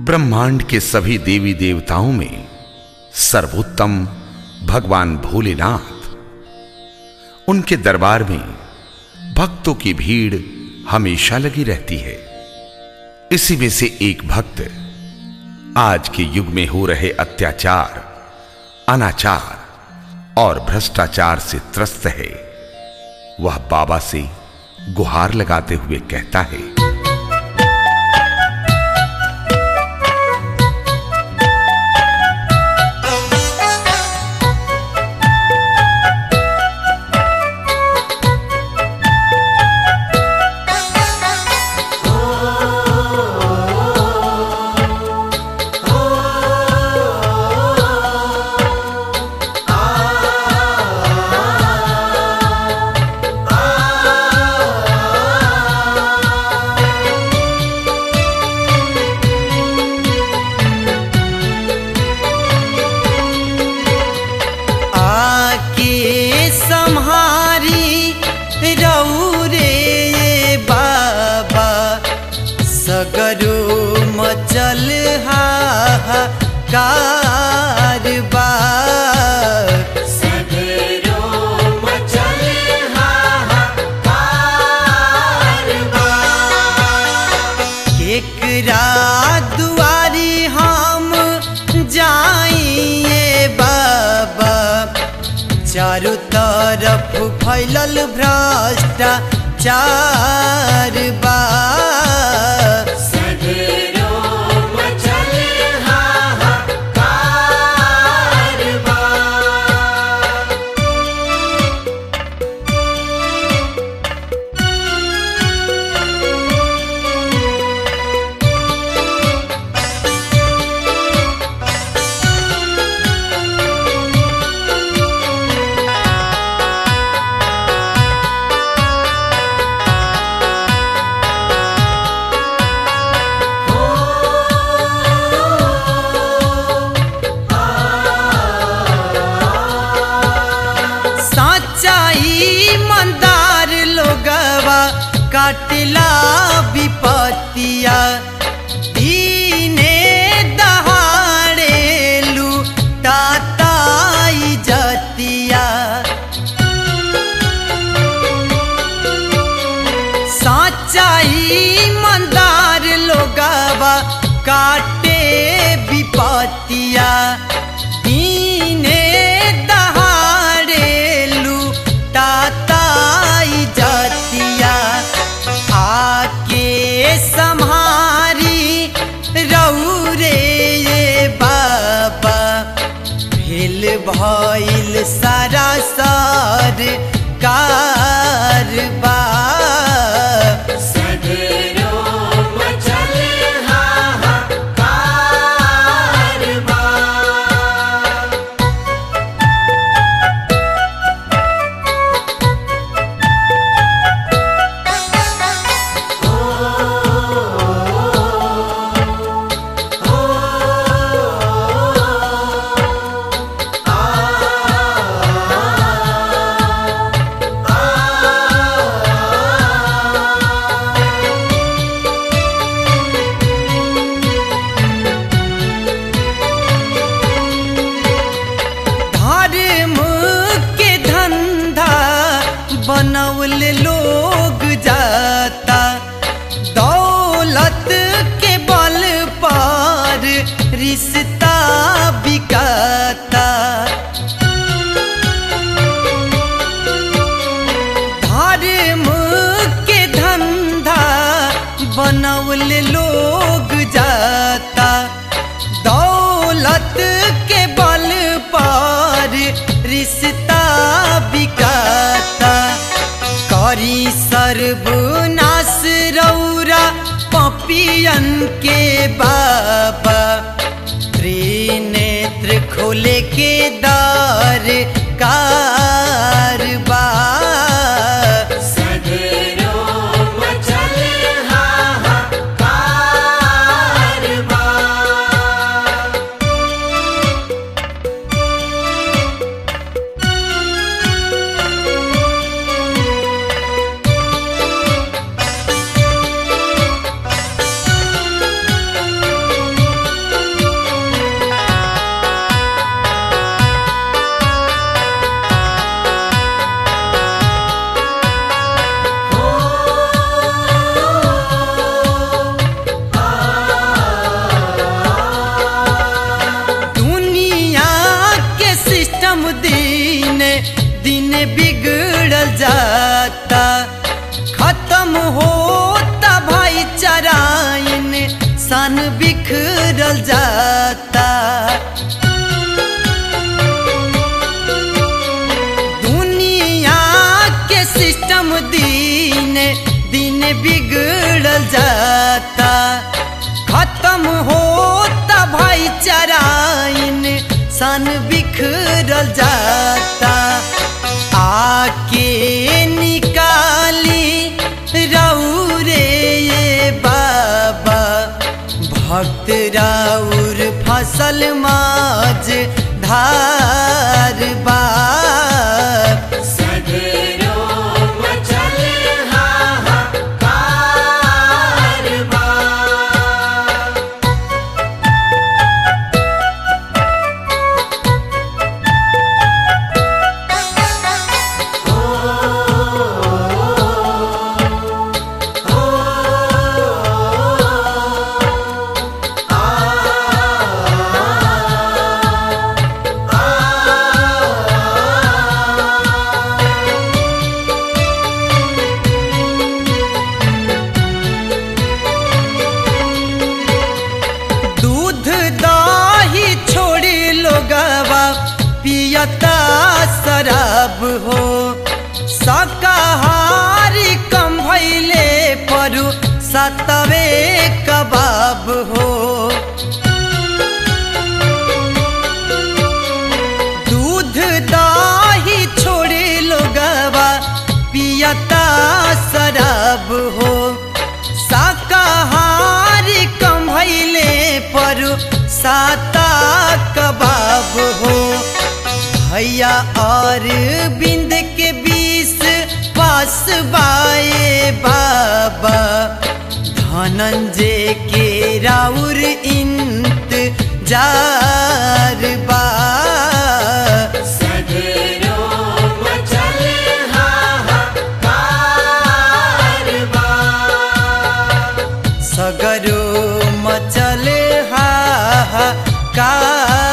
ब्रह्मांड के सभी देवी देवताओं में सर्वोत्तम भगवान भोलेनाथ उनके दरबार में भक्तों की भीड़ हमेशा लगी रहती है इसी में से एक भक्त आज के युग में हो रहे अत्याचार अनाचार और भ्रष्टाचार से त्रस्त है वह बाबा से गुहार लगाते हुए कहता है आके सम्हारी रौरे ये बाबा सगरो मचल हाहाकार बा सगरो मचल हाहाकार बा केकरा दुआरी हम जाइए बाबा चारों तरफ फैलल भ्रष्टाचार बा सगरो मचल हाहाकार बा सच्चाई मंदार लोगवा काटला विपतिया दीने दहाड़े लूटाताई जतिया सच्चाई मंदार लोगवा काटे विपतिया दीने दहाड़े लूटाताई जतिया आके सम्हारी रौरे ये बाबा भेल भइल सारा सर कारबा सगरो मचल हाहाकार बा धर्म के धंधा बनौल लोग जाता दौलत के बल पर रिश्ता बिकाता धर्म के धंधा बनौल लोग जाता दौलत के बल पर रिश्ता बिकाता करी सर्वनाश रौरा पपियन के बाबा त्रिनेत्र खोले के दर कारबा सगरो मचल हाहाकार बा हाँ सन बिखरल जाता दुनिया के सिस्टम दिन दिन बिगड़ल जाता खत्म होता भाईचाराइन सन बिखरल जाता आके निकाली रौरे ये बाबा भक्त राउर फसल माज धार बाप सगरो मचल हाहाकार बा दूध दही छोड़ी लोगवा पियता शराब हो शाकाहारी कम भैले परू सतवे कबाब हो दूध दही छोड़ी लोगवा पियता शराब हो शाकाहारी कम भैले पर साता कबाब हो भैया और बिंद के बीस पास बाए बाबा धनंजय के राउर इंत जार बा सगरो मचल हाहाकार बा सगरो मचल हाहाकार